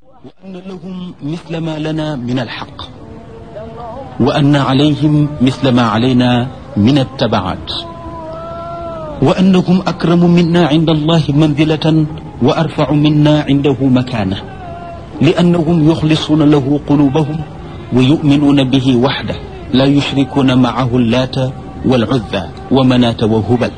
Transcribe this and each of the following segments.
وأن لهم مثل ما لنا من الحق وأن عليهم مثل ما علينا من التبعات وأنهم أكرم منا عند الله منزلة وأرفع منا عنده مكانة لأنهم يخلصون له قلوبهم ويؤمنون به وحده لا يشركون معه اللات والعزى ومناة وهبل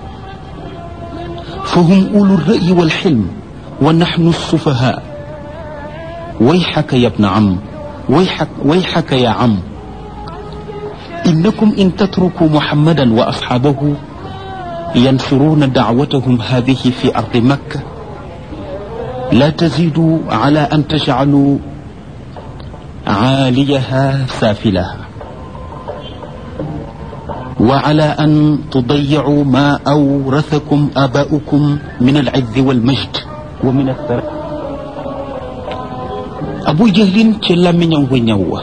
فهم أولو الرأي والحلم ونحن السفهاء ويحك يا ابن عم ويحك, ويحك يا عم إنكم إن تتركوا محمدا وأصحابه ينشرون دعوتهم هذه في أرض مكة لا تزيدوا على أن تجعلوا عاليها سافلها وعلى أن تضيعوا ما أورثكم آباؤكم من العز والمجد ومن الثراء abu jahlin ci làmmiñam wa ñaw wa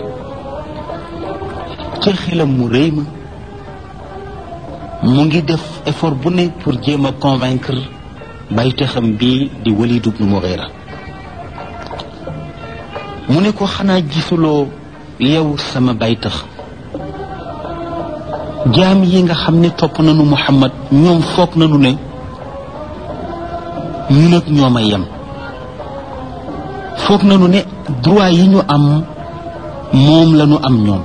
ca xelam mu réy ma mu ngi def effort bu ne pour jéem a convaincre baytaxam bi di Walid ibn Mughira mu ne ko xanaa gisuloo yow sama baytax jaam yi nga xam ne topp nañu Muhammad ñoom foog nañu ne ñun ak ñoom a yem foog nañu ne droit yi ñu am moom la ñu am ñoom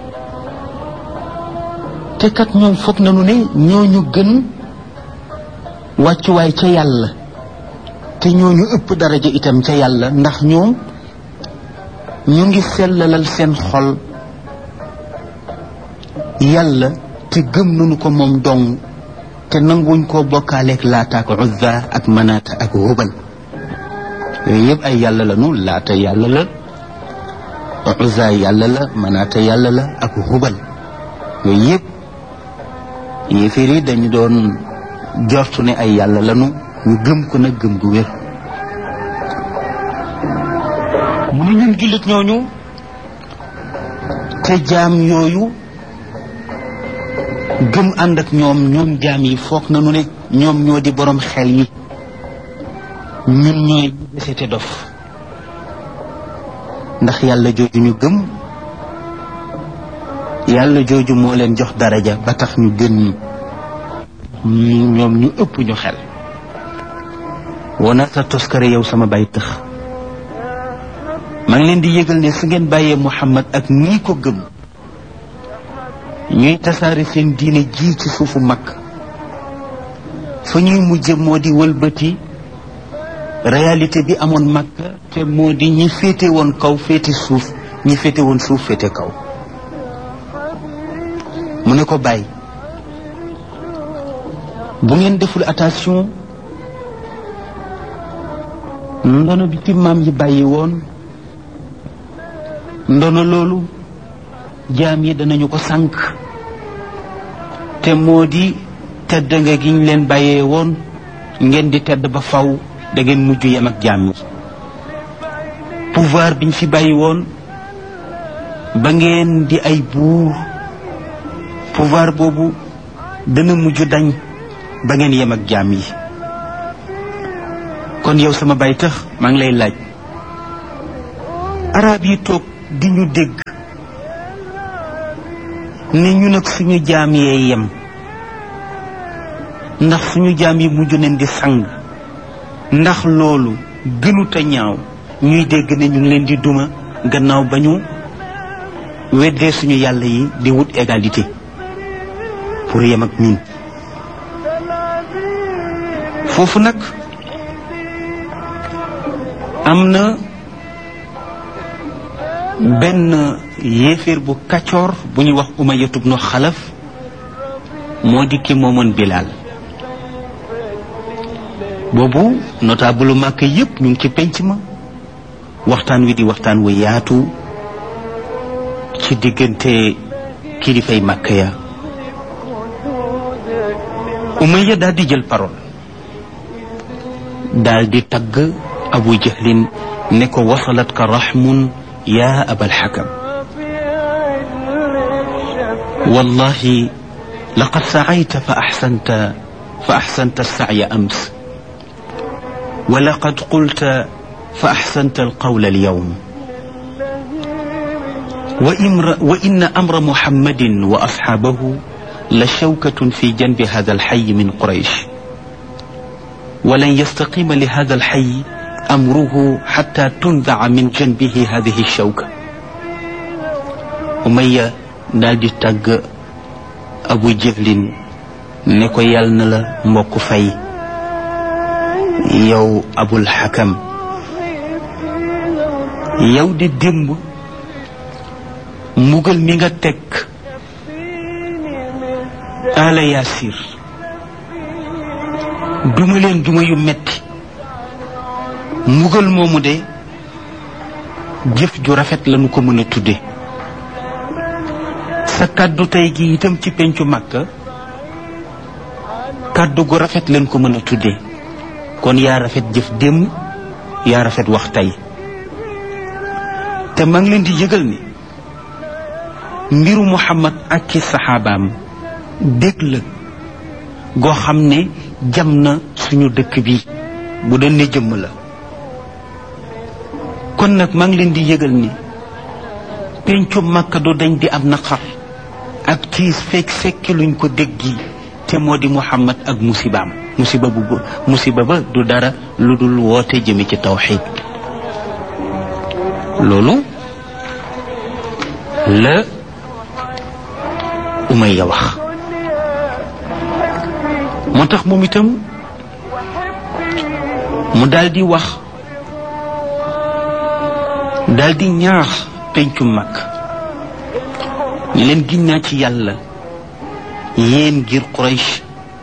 te kat ñoom foog nañu ne ñooñu gën wàccuwaay ca yàlla te ñooñu ëpp daraja itam ca yàlla ndax ñoom ñu ngi sellalal seen xol yàlla te gëm nañu ko moom dong te nanguwuñ koo bokkaaleeg laata ak uzza ak manaata ak hubal yooyu yëpp ay yàlla la nu laata yàlla la uzza yàlla la manaata yàlla la ak hubal yooyu yëpp yéeféer yi dañu doon jortu ne ay yàlla lanu ñu gëm ko nag gëm gu wér mu ne ñun jullit ñooñu te jaam yooyu gëm ànd ak ñoom ñoom jaam yi foog nañu ne ñoom ñoo di borom xel yi ñun ñooy desete dof ndax yàlla jooju ñu gëm yàlla jooju moo leen jox daraja ba tax ñu gën ñu ñoom ñu ëpp ñu xel wona sa toskare yow sama bay tëx maa ngi leen di yëgal ne su ngeen bàyyee Muhammad ak nii ko gëm ñuy tasaare seen diine ji ci suufu mag fa ñuy mujje moo di wëlbati réalité bi amoon Makka te moo di ñi féete woon kaw féete suuf ñi féete woon suuf féete kaw mu ne ko bàyyi bu ngeen deful attention ndono bi ci maam yi bàyyi woon ndono loolu jaam yi danañu ko sànq te moo di tedd nga gi ñu leen bàyyee woon ngeen di tedd ba faw da ngeen mujj yem ak jaam yi pouvoir biñ fi bàyyi woon ba ngeen di ay buur pouvoir boobu dana mujj dañ ba ngeen yem ak jaam yi kon yow sama bay tax maa ngi lay laaj arab yi toog di ñu dégg ne ñu nag suñu jaam yee yem ndax suñu jaam yi mujj nañ di sang ndax loolu gënut a ñaaw ñuy dégg ne ñu ngi leen di duma gannaaw ba ñu weddee suñu yàlla yi di wut égalité pour yem ak ñun foofu nag am na benn yéeféer bu kaccoor bu ñuy wax Umayya ibnu Xalaf moo di ki moomoon Bilaal boobu notable màkk yépp ñu ngi ci penc ma waxtaan wi di waxtaan wu yaatu ci diggante kilifay màkk ya Umayya daal di jël parole daal di tagg Abu Jahlin ne ko wasalat ka raxmun yaa abal xakam wallahi laqad sacayta fa axsanta fa axsanta alsacya ams ولقد قلت fa axsanta alqawla alyawm wa imra wa inna amra muhammadin wa asxaabahu la shawkatun fi janbi hada alxay min quraysh ولن يستقيم لهذا الحي أمره حتى تنزع من جنبه هذه الشوكة أمية daldi tàgg Abu Jahlin ne ko yal na la mbokk fay yow Abul Hakam yow di démb mbugal mi nga teg ala Yaasir duma leen duma yu metti mbugal moomu de jëf ju rafet lañu ko mën a tudde sa kàddu tey gi itam ci pencu Makka kàddu gu rafet leen ko mën a tudde kon yaa rafet jëf démb yaa rafet wax tey te maa ngi leen di yëgal ni mbiru Muhammad ak ci saxaabaam dégg la goo xam ne jam na suñu dëkk bi bu doon ne jëmm la kon nag maa ngi leen di yëgal ni pencu Makka du dañ di am naqar ak tiis fekk fekki luñ ko déggi te moo di Muhammad ak musibaam musiba bu musiba ba du dara lu dul woote jëme ci tawxid loolu la Umayya wax moo tax moom itam mu daldi wax daldi ñaax pencu mag ñu leen giñ naa ci yàlla yéen ngir Quraysh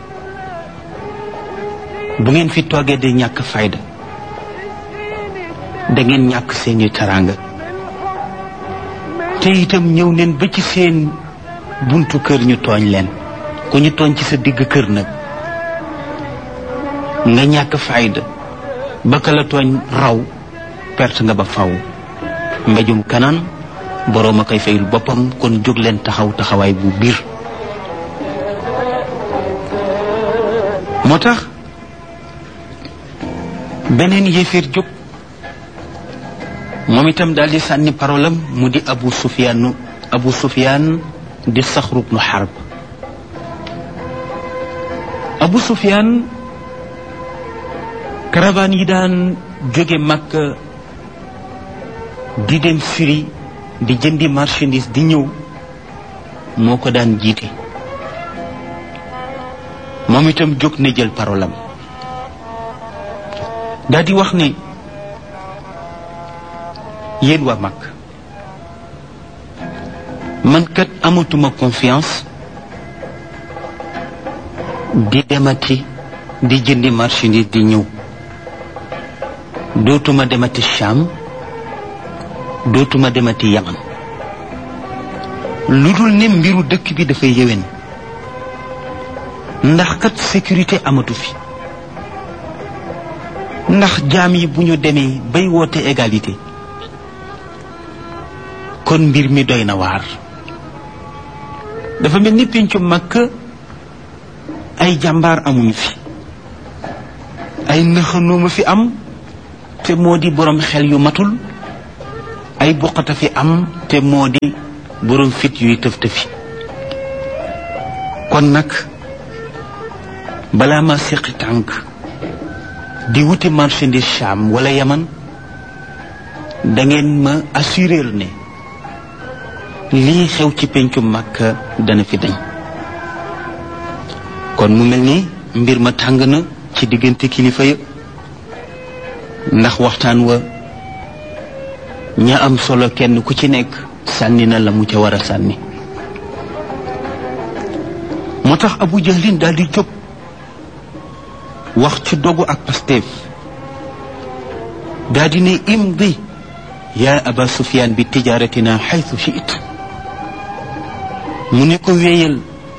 bu ngeen fi toogee de ñàkk fayda da ngeen ñàkk seeni teraanga te itam ñëw neen ba ci seen buntu kër ñu tooñ leen ku ñu tooñ ci sa digg kër nag nga ñàkk fayda ba ka la tooñ raw perte nga ba faw mbéjum kanaan boroom a koy fayul boppam kon jóg leen taxaw taxawaay bu biir moo tax beneen yéeféer jóg moom itam daal di sànni parolam mu di abu sufyaan abu sufyaan di saxru bnu xarb abu sufyaan caravane yi daan jóge Makka di dem Syrie di jëndi marchandise di ñëw moo ko daan jiite moom itam jóg na jël parolam daal di wax ne yéen waa mag man kat amatuma confiance di demati di jëndi marchandise di ñëw dootuma demati Cham dootuma demati Yaman lu dul ne mbiru dëkk bi dafay yéwén ndax kat sécurité amatu fi ndax jaam yi bu ñu demee bay woote égalité kon mbir mi doy na waar dafa mel ni péncu Makka ay jàmbaar amuñu fi ay nëxanooma fi am te moo di borom xel yu matul ay buqata fi am te moo di borom fit yuy tëf tëfi kon nag balaa ma seqi tànk di wuti marchandise Cham wala Yaman da ngeen ma assurer ne lii xew ci pencu Makka dana fi dañ kon mu mel ni mbir ma tàng na ci diggante kilifa ya ndax waxtaan wa ña am solo kenn ku ci nekk sànni na la mu ca war a sànni moo tax Abu Jahlin daal di jóg wax ci dogu ak Pastef daal di ne imdi yaa aba Sufyaan bi tijaaratina xaytu shiit mu ne ko wéyal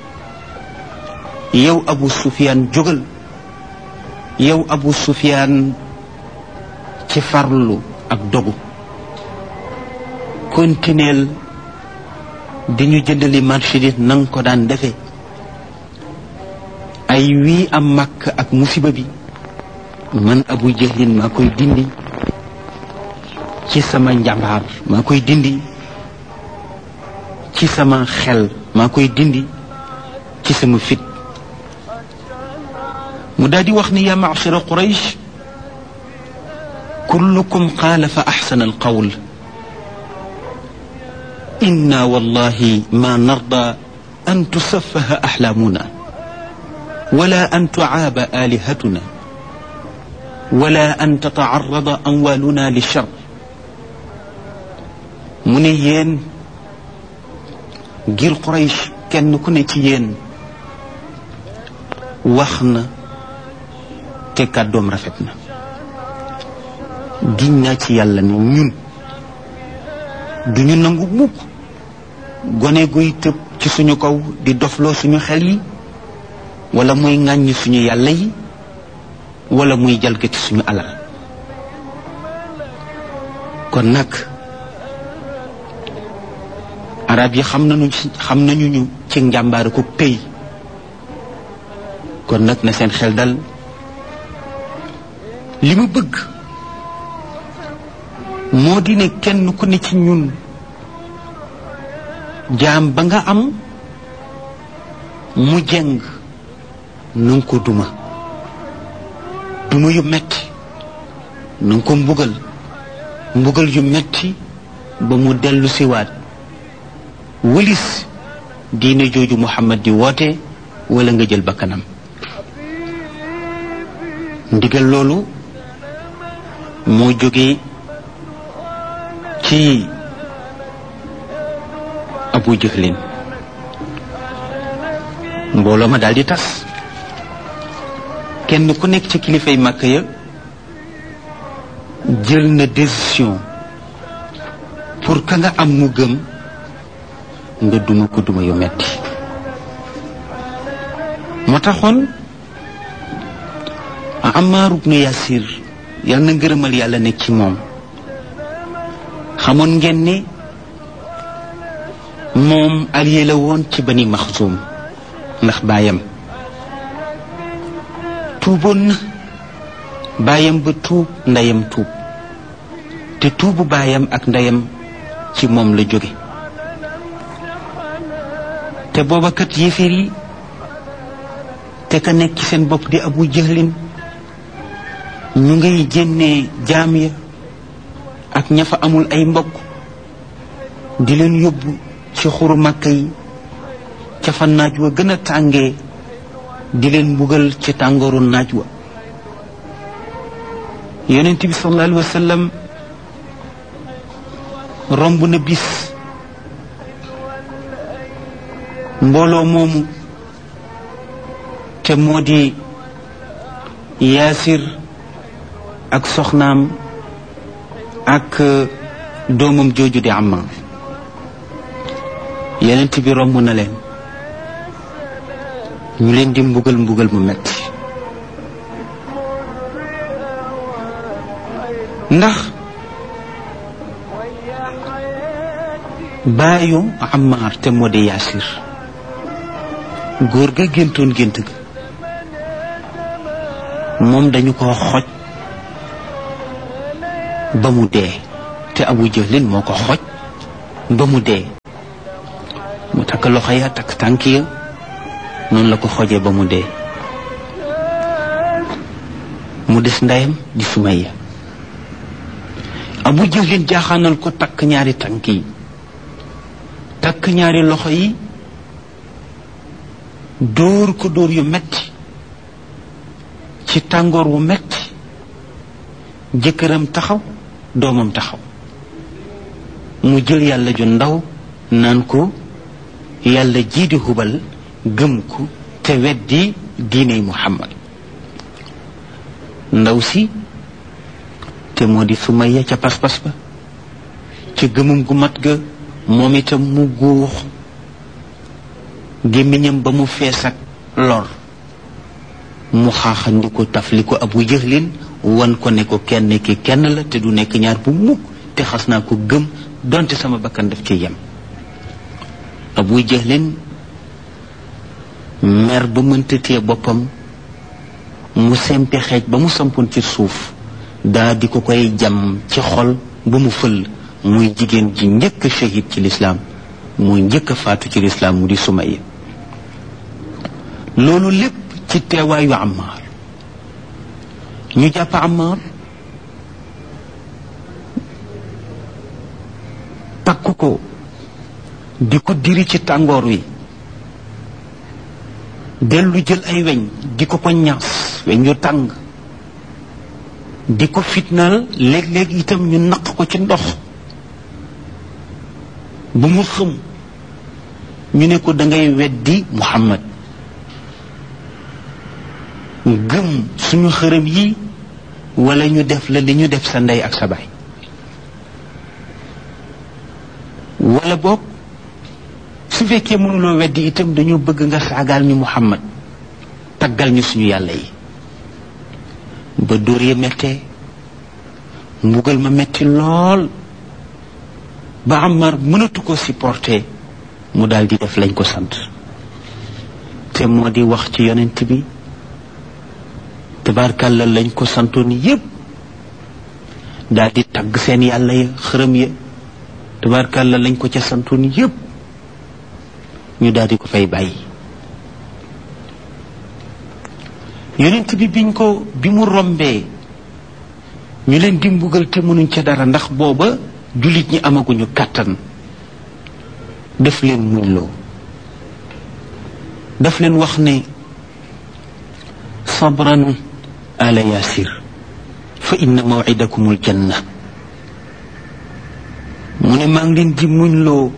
yow Abu Sufyaan jógal yow Abu Sufyaan ci farlu ak dogu kontineel di ñu jëndali marchandise na nga ko daan defe ay wii am màkk ak musiba bi man abu jahlin maa koy dindi ci sama njàmbaar maa koy dindi ci sama xel maa koy dindi ci sama fit mu daal di wax ni yaa macshara quraysh kullukum qaala fa axsana alqawl inna wallahi ma narda an tusaffaha axlaamuna wala an tucaaba aalihatuna wala an tatacarrada amwaaluna lichar mu ne yéen ngir Quraysh kenn ku ne ci yéen wax na te kàddoom rafet na giñ naa ci yàlla ne ñun duñu nangu mukk gone guy tëb ci suñu kaw di dofloo suñu xel yi wala muy ŋàññi suñu yàlla yi wala muy jalgati suñu alal kon nag arab yi xam nañu xam nañu ñu ci njàmbaare ko pay kon nag na seen xel dal li mu bëgg moo di ne kenn ku ne ci ñun jaam ba nga am mu jeng na nga ko duma duma yu metti na nga ko mbugal mbugal yu metti ba mu dellu siwaat wëlis diine jooju Muhammad di woote wala nga jël bakkanam ndigal loolu moo jóge ci Abu Jahlin mbooloo ma daal di tas kenn ku nekk ci kilifay màkk ya jël na décision pour ka nga am mu gëm nga duma ko duma yu metti moo taxoon Ammar ibnu Yasir yal na ngërëmal yàlla nekk ci moom xamoon ngeen ne moom allié la woon ci bani Maxsum ndax baayam tuuboon na baayam ba tuub ndeyam tuub te tuubu baayam ak ndeyam ci moom la jóge te booba kat yéeféer yi te ka nekk ci seen bopp di abu jëhlin ñu ngay jénnee jaam ya ak ña fa amul ay mbokk di leen yóbbu ci xuru màkka yi ca fa naaj wa gën a tàngee di leen mbugal ci tàngooru naaj wa yonent bi sallallahu alayhi wa sallam romb na bis mbooloo moomu te moo di yaasir ak soxnaam ak doomam jooju di Ammaar yenent bi romb na leen ñu leen di mbugal mbugal mu metti ndax baayu Ammaar te moo di yaasir góor ga géntoon gént ga moom dañu ko xoj ba mu dee te abu jëlin moo ko xoj ba mu dee mu takk loxo ya takk tànk ya noonu la ko xojee ba mu dee mu des ndeyam di Sumayya abu jëlin jaaxaanal ko takk ñaari tànk yi takk ñaari loxo yi dóor ko dóor yu metti ci tàngoor wu metti jëkkëram taxaw doomam taxaw mu jël yàlla ju ndaw naan ko yàlla jii di hubal gëm ko te weddi diiney muhammad ndaw si te moo di Sumayya ca pas-pas ba ca gëmum gu mat ga moom itam mu guux gémmiñam ba mu fees ak lor mu xaaxandi ko taf li ko abu jëxlin wan ko ne ko kenn ki kenn la te du nekk ñaar bu mukk te xas naa ko gëm donte sama bakkan daf ci yem abu jëxlin mer ba mënta téye boppam mu sempi xeej ba mu sampoon ci suuf daa di ko koy jam ci xol ba mu fël muy jigéen ji njëkk a shahid ci lislaam muy njëkk a faatu ci lislaam mu di Sumayya loolu lépp ci teewaayu Ammaar ñu jàpp Ammaar takk ko di ko diri ci tàngoor wi dellu jël ay weñ di ko ko ñaas weñ yu tàng di ko fitnaal léeg-léeg itam ñu naq ko ci ndox bu mu xëm ñu ne ko dangay weddi Muhammad gëm suñu xërëm yi wala ñu def la li ñu def sa ndey ak sa baay wala boog su fekkee mënuloo weddi itam dañoo bëgg nga saagaal ñu Muhammad taggal ñu suñu yàlla yi ba dóor ya mettee mbugal ma metti lool ba Ammar mënatu ko supporter mu daal di def lañ ko sant te moo di wax ci yonent bi tabarkàlla lañ ko santoon yépp daal di tagg seen yàlla ya xërëm ya tabarkàlla lañ ko ca santoon yépp ñu daal di ko fay bàyyi yonent bi biñ ko bi mu rombee ñu leen di mbugal te mënuñ ca dara ndax booba jullit ñi amaguñu kàttan def leen muñ loo daf leen wax ne sabran ala yasir fa inna mawcidakum aljanna mu ne maa ngi leen di muñ loo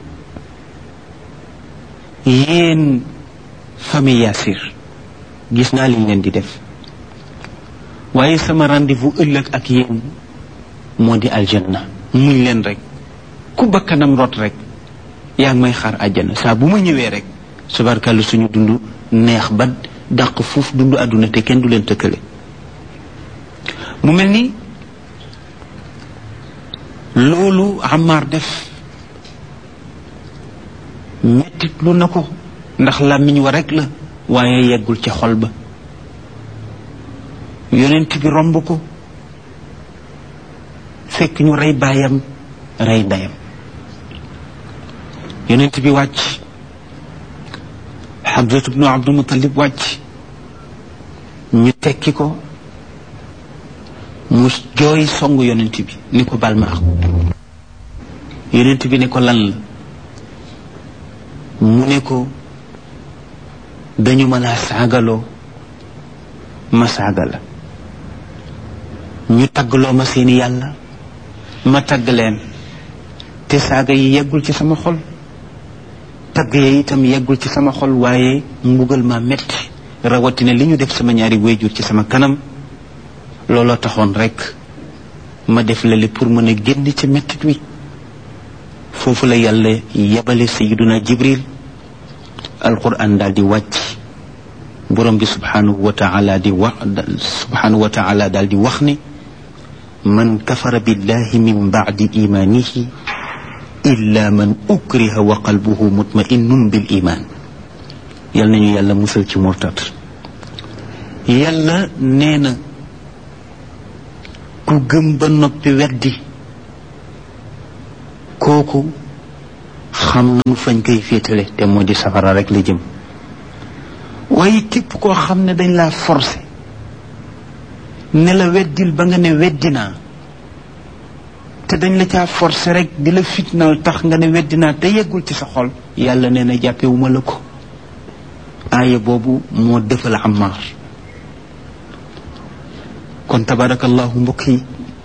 yéen famille yasir gis naa liñ leen di def waaye sama rendez-vous ëllëg ak yéen moo di aljanna muñ leen rek ku bakkanam rot rek yaa ngi may xaar àjjana saa bu ma ñëwee rek subarkàllu suñu dund neex ba dàq fuuf dund àdduna te kenn du leen tëkkale mu mel ni loolu Ammar def mettit lu na ko ndax làmmiñ wa rek la waaye yeggul ca xol ba yonent bi romb ko fekk ñu rey baayam rey ndeyam yonent bi wàcc Hamzatu bnu Abdul Mutalib wàcc ñu tekki ko mu jooy songu yonent bi ni ko bal ma ak yonent bi ne ko lan la mu ne ko dañu ma laa saagaloo ma saaga la ñu taggloo ma seeni yàlla ma tagg leen te saaga yi yeggul ci sama xol tagg ya itam yeggul ci sama xol waaye mbugal ma metti rawatina li ñu def sama ñaari wéyjur ci sama kanam looloo taxoon rek ma def lale pour mën a génn ci mettit wi foofu la yàlla yebale sayiduna jibril alquran daal di wàcc borom bi subhanahu wa taala di wax subhanahu wa taala daal di wax ne man kafara billahi min bacdi imanihi illa man ukriha wa qalbuhu mutma'innun bil iman yal nañu yàlla musal ci murtat yàlla nee na ku gëm ba noppi weddi kooku xam nañu fañ koy féetale te moo di safara rek la jëm waaye képp koo xam ne dañ laa forcé ne la weddil ba nga ne weddi naa te dañ la caa forcé rek di la fitnaal tax nga ne weddi naa te yeggul ci sa xol yàlla nee na jàppewuma la ko aaya boobu moo defal Ammaar kon tabarakallahu mbokk yi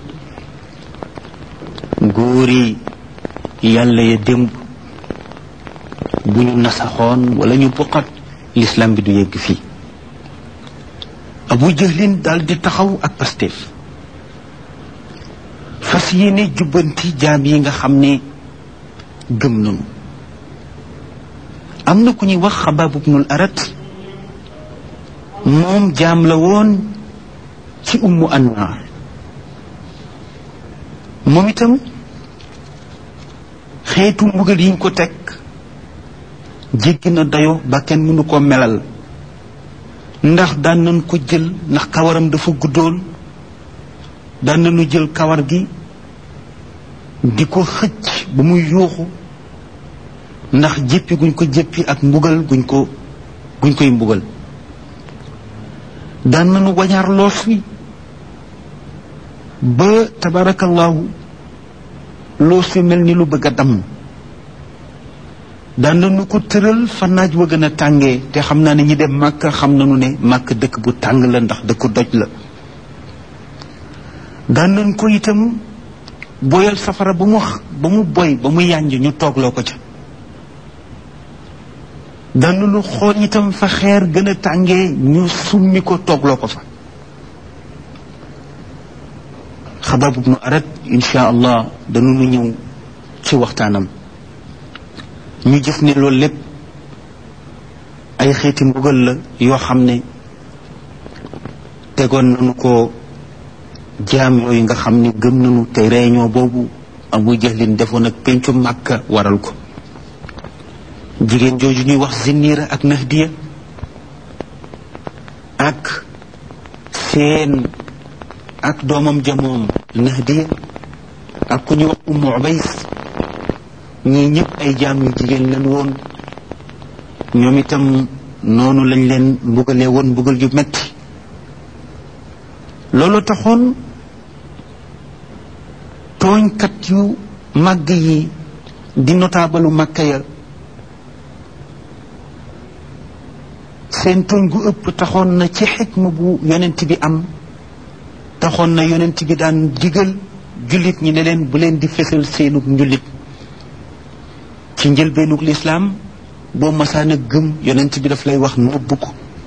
góor yi yàlla ya démb bu ñu nasaxoon wala ñu buqat l'islam bi du yegg fii abu jahlin daal di taxaw ak Pastef fas yéene jubbanti jaam yi nga xam ne gëm nañu am na ku ñuy wax xabaab ibnul arat moom jaam la woon ci ummu annaar moom itam xeetu mbugal yiñ ko teg jéggi na dayo ba kenn mënu ko melal ndax daan nañ ko jël ndax kawaram dafa guddoon daan nañu jël kawar gi di ko xëcc ba muy yuuxu ndax jéppi guñ ko jéppi ak mbugal guñ ko guñ koy mbugal daan nañu wañaar loos wi ba tabarakallahu loos wi mel ni lu bëgg a damm daan nañu ko tëral fa naaj wa gën a tàngee te xam naa ne ñi dem màkk xam nañu ne màkk dëkk bu tàng la ndax dëkk doj la daan nañ ko itam boyal safara ba mu ba mu boy ba mu yànj ñu toogloo ko ca daan nañu xool itam fa xeer gën a tàngee ñu summi ko toogloo ko fa xabaab ibnu arat insha allah dañu ñëw ci waxtaanam ñu gis ne loolu lépp ay xeeti mbugal la yoo xam ne tegoon nañu ko jaam yooyu nga xam ne gëm nañu te réunion boobu abu jahlin defoon ak pencu màkka waral ko jigéen jooju ñuy wax zinniira ak nahdiya ak seen ak doomam jamoom nahdiya ak ku ñuy wax ummu ubays ñii ñëpp ay jaam yu jigéen lañ woon ñoom itam noonu lañ leen mbugalee woon mbugal yu metti loolu taxoon tooñkat yu màgg yi di notaabalu màkka ya seen tooñ gu ëpp taxoon na ci xikma bu yonent bi am taxoon na yonent bi daan digal jullit ñi ne leen bu leen di fesal seenug njullit ci njëlbeenug lislaam boo masaana gëm yonent bi daf lay wax nëbb ko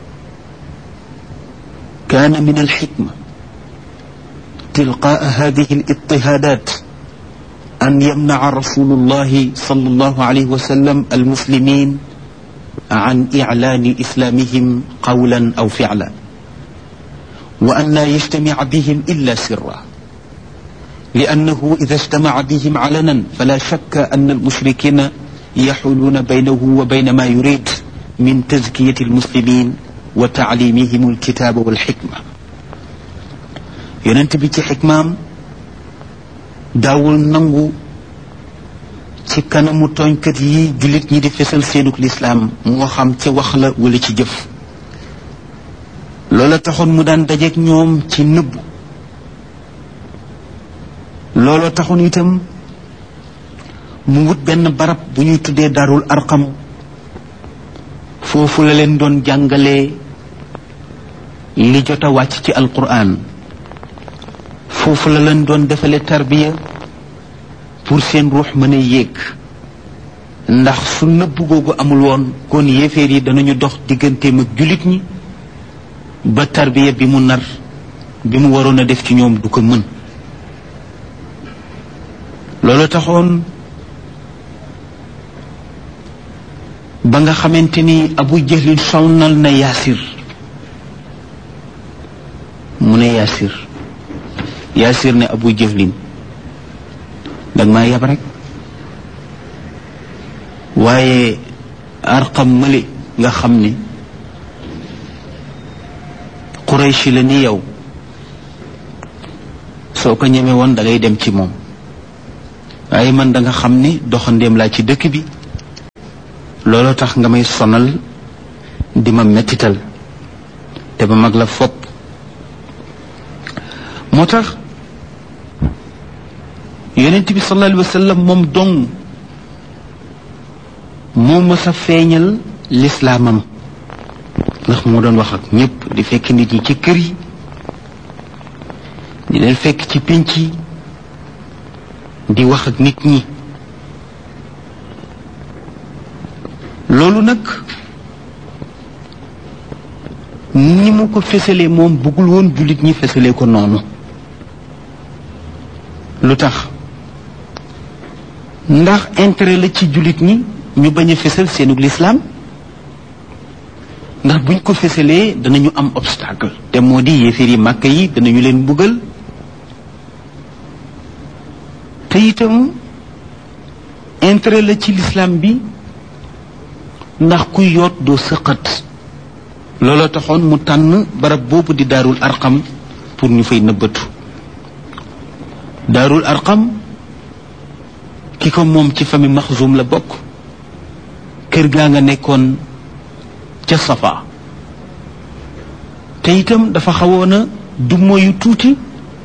kaana min alxikma tilqaa hadihi alitihaadat an yamnaca rasulu llahi sal allahu alayhi wa sallam almuslimin عن إعلان إسلامهم قولا أو فعلا وأن لا يجتمع بهم إلا سرا لأنه إذا اجتمع بهم علنا فلا شك أن المشركين يحولون بينه وبين ما يريد من تزكية المسلمين وتعليمهم الكتاب والحكمة ينتبه حكمام داول ننغو ci kanamu tooñkat yi jullit ñi di fesal seenuk lislaam moo xam ci wax la wala ci jëf loola taxoon mu daan dajeek ñoom ci nëbb loola taxoon itam mu wut benn barab bu ñuy tuddee darul arqam foofu la leen doon jàngalee li jot a wàcc ci alquran foofu la leen doon defale tarbiya pour seen ruux mën a yéeg ndax su nëbb googu amul woon kon yéeféer yi danañu dox digganteem ak jullit ñi ba tarbiya bi mu nar bi mu waroon a def ci ñoom du ko mën loolu taxoon ba nga xamante ni abu jahlin sonnal na yaasir mu ne yaasir yaasir ne abu jahlin dag maa yab rek waaye arqam mële nga xam ne qurayshi la ni yow soo ko ñeme woon da ngay dem ci moom waaye man da nga xam ne doxandéem laa ci dëkk bi looloo tax nga may sonal di ma mettital te ba mag la fopp moo tax yonent bi sallallahu alayhi wa sallam moom dong moo mës a feeñal lislaamam ndax moo doon wax ak ñépp di fekk nit ñi ci kër yi di leen fekk ci pénc yi di wax ak nit ñi loolu nag ni mu ko fesalee moom bëggul woon jullit ñi fesalee ko noonu lu tax ndax intérêt la ci jullit ñi ñu bañ a fesal seenug lislaam ndax buñ ko fesalee danañu am obstacle te moo di yéeféer yi màkk yi danañu leen mbugal te itam intérêt la ci lislaam bi ndax kuy yoot doo sëqat looloo taxoon mu tànn barab boobu di daarul arqam pour ñu fay nëbbatu daarul arqam ki ko moom ci famille maxzum la bokk kër gaa nga nekkoon ca safa te itam dafa xawoon a du moyu tuuti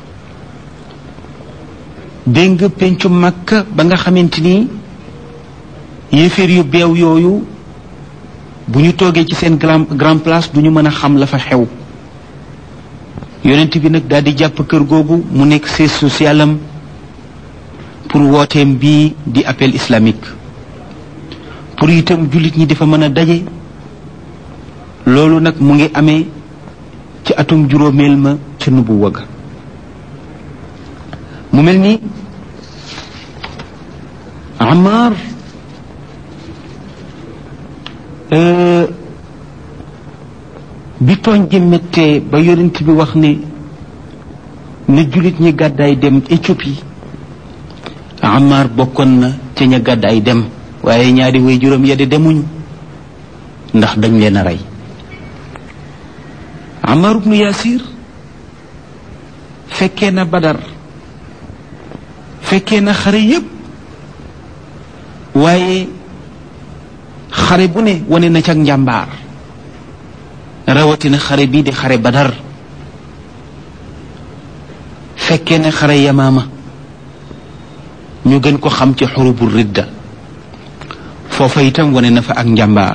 dégg nga pencu màkka ba nga xamante ni yéeféer yu beew yooyu bu ñu toogee ci seen grand grand place du ñu mën a xam la fa xew yonent bi nag daal di jàpp kër googu mu nekk siège social am pour wooteem bii di appel islamique pour itam jullit ñi dafa mën a daje loolu nag mu ngi amee ci atum juróomeel ma ca nubu wagg mu mel ni Amar bi tooñ gi méttee ba yonent bi wax ne na jullit ñi gàddaay dem Éthiopie Amar bokkoon na ca ña gàddaay dem waaye ñaari way juróom ya de demuñu ndax dañ leen a rey Amar ibnu Yasir fekkee na Badar fekkee na xare yépp waaye xare bu ne wane na ca njàmbaar rawatina xare bii di xare Badar fekkee na xare Yamaama ñu gën ko xam ci xurubu ridda foofa itam wane na fa ak njàmbaar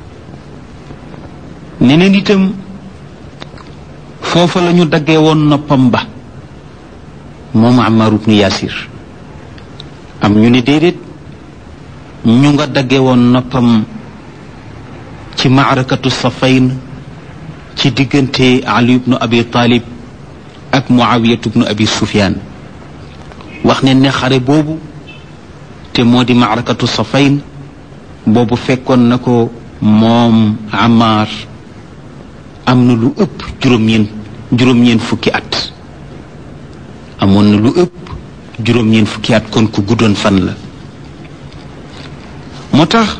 neneen itam foofa la ñu daggee woon noppam ba moom Ammar ibnu Yasir am ñu ne déedéet ñu nga daggee woon noppam ci maarakatu safayn ci diggante Ali ibnu Abi Talib ak Muawiyatu ibnu Abi Sufyaan wax ne ne xare boobu te moo di maarakatu safayn boobu fekkoon na ko moom Ammar am na lu ëpp juróom-ñeen juróom-ñeen fukki at amoon na lu ëpp juróom-ñeen fukki at kon ku guddoon fan la moo tax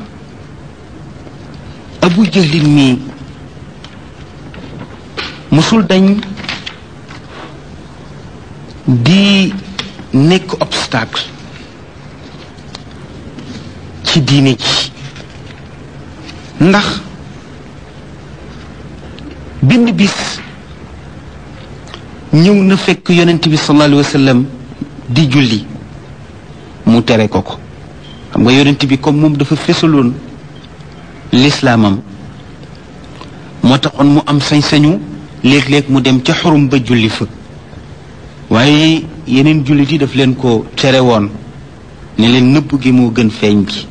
Abu Jahlin mii musul dañ di nekk obstacle ci diine ji ndax benn bis ñëw na fekk yonent bi sallallahu alayhi wa sallam di julli mu tere ko ko xam nga yonent bi comme moom dafa fesaloon lislaamam moo taxoon mu am sañ-sañu léeg-léeg mu dem ca xurum ba julli fa waaye yeneen jullit yi daf leen ko tere woon ne leen nëbb gi moo gën feeñ bi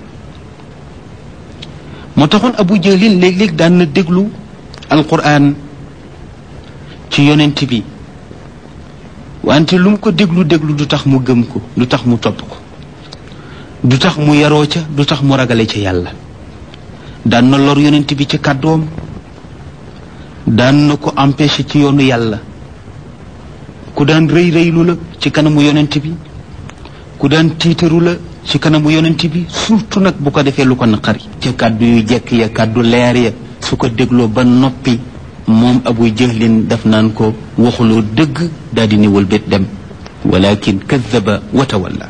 moo taxoon abu jahlin léeg-léeg daan na déglu alquran ci yonent bi wante lu mu ko déglu déglu du tax mu gëm ko du tax mu topp ko du tax mu yaroo ca du tax mu ragale ca yàlla daan na lor yonent bi ci kàddoom daan na ko empêché ci yoonu yàlla ku daan rëy rëylu la ci kanamu yonent bi ku daan tiitaru la ci kanamu yonent bi surtout nag bu ko defee lu ko naqari ca kàddu yu jekk ya kàddu leer ya su ko dégloo ba noppi moom abu jahlin daf naan ko waxuloo dëgg daal di niwal bét dem walakin kadaba wa tawalla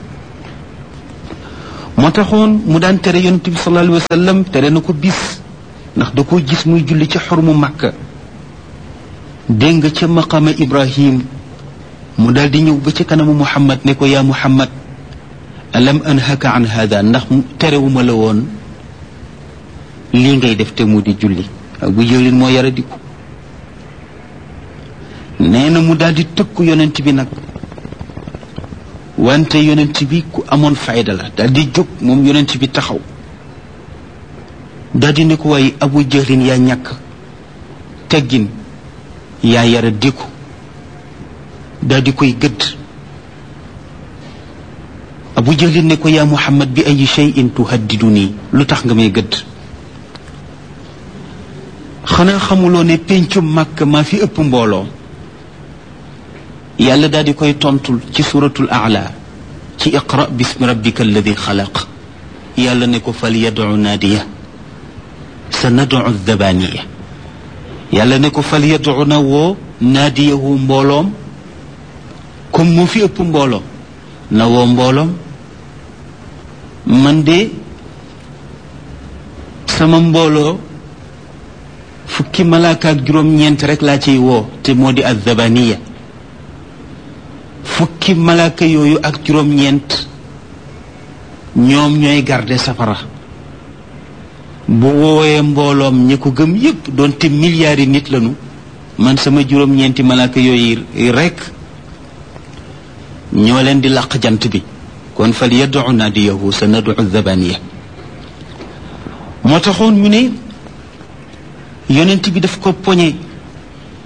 moo taxoon mu daan tere yonent bi sallallahu alayhi wa sallam tere na ko bis ndax da koo gis muy julli ci xormu màkka dégg nga ca maqama ibrahim mu daal di ñëw ba ci kanamu muhammad ne ko yaa muhammad alam anhaka an hada ndax terewuma la woon lii ngay def te mu di julli abu jahlin moo yara diku nee na mu daal di tëkku yonent bi nag wante yonent bi ku amoon fayda la daal di jóg moom yonent bi taxaw daal di ne ko waaye abu jahlin yaa ñàkk teggin yaa yara diku daal di koy gëdd abu jahlin ne ko yaa muhammad bi ay cheyin tuhaddidu nii lu tax nga may gëdd xanaa xamuloo ne péncum màkk maa fi ëpp mbooloo yàlla daal di koy tontul ci suratul aala ci iqra bismi rabbika alladi xalaq yàlla ne ko fal yadcu naadiya sa nadcu dabaniya yàlla ne ko fal yadcu na woo naadiyahu mbooloom comme moo fi ëpp mbooloo na woo mbooloom man de sama mbooloo fukki malaaka ak juróom-ñeent rek laa ciy woo te moo di azzabaniya fukki malaaka yooyu ak juróom-ñeent ñoom ñooy garde safara bu woowee mbooloom ñi ko gëm yépp doonte milliards yi nit lañu man sama juróom-ñeenti malaaka yooyu rek ñoo leen di làq jant bi kon fal yaddu naadiyahu sa nadu zabaniya moo taxoon ñu ne yonent bi daf ko poñe